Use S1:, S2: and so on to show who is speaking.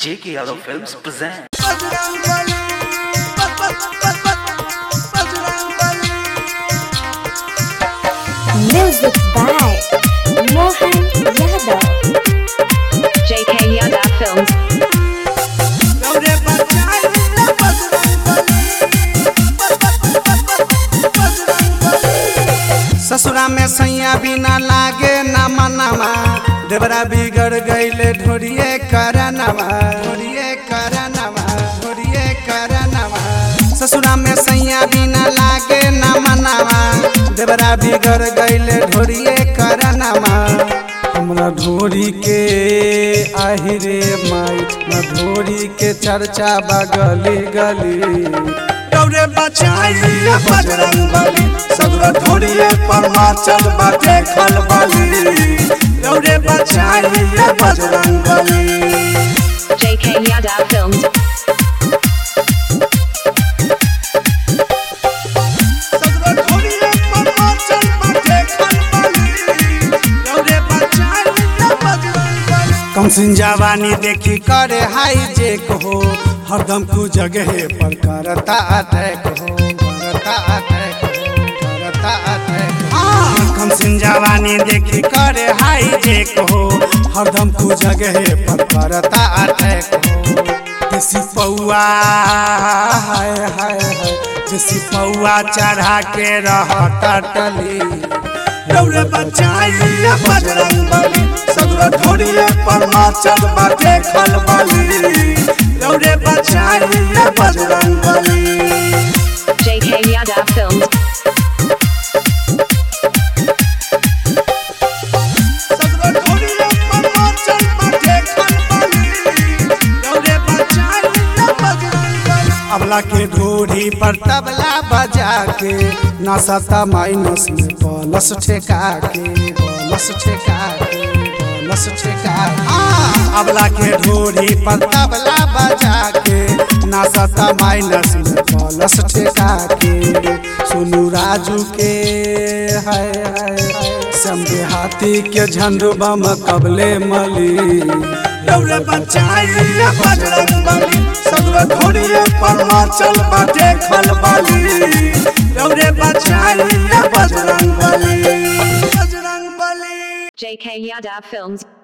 S1: J.K. Yadav Films present.
S2: Music by Mohan Yadav.
S3: JK Yadav Films.
S4: ससुरा में सैया बिना लागे ना मनावा देवरा बिगड़ गईले ढोरिए करनवा ढोरिए करनवा ढोरिए करनवा ससुरा में सैया बिना लागे ना मनावा देवरा बिगड़ गईले ढोरिए करनवा हमरा ढोरी के आहिरे माई न ढोरी के चर्चा बगली गली
S5: दौरे बचाइए बजरंग बली सगरो ढोरिए परमाचल बाटे खलबली दौरे बचाइए बजरंग बली
S3: JK Yadav Films.
S5: सगरो ढोरिए परमाचल बाटे खलबली दौरे बचाइए बजरंग बली
S4: कमसिन जवानी देखी करे हाई जे हो हरदम कु जगह पर करता अटैक हो करता अटैक हो करता अटैक हाँ कमसिन जवानी देखी करे हाई जे हो हरदम कु जगह पर करता अटैक हो देसी पौआ हाय हाय हाय देसी पौआ चढ़ा के रह टली
S5: दौरे बचाइए बजरंग बली सगरो ढोरिए परमाचल बाटे खलबली दौरे बचाइए बजरंग बली
S3: JK Yadav Films.
S5: सगरो ढोरिए परमाचल बाटे खलबली दौरे बचाइए बजरंग बली
S4: अबला के ढोरी पर तबला बजा के नसता माइनस में बलस ठेका के बलस ठेका के बलस ठेका हाँ अबला के ढोरी पर तबला बजा के नसता माइनस में बलस ठेका के सोनू राजू के हाय हाय समझे हाथी के झंडू बम कबले मली
S5: दौरे बचाइए बजरंग बली सगरो ढोरिए परमाचल बाटे खलबली दौरे बचाइए बजरंग बली बजरंग बली
S3: JK Yadav Films.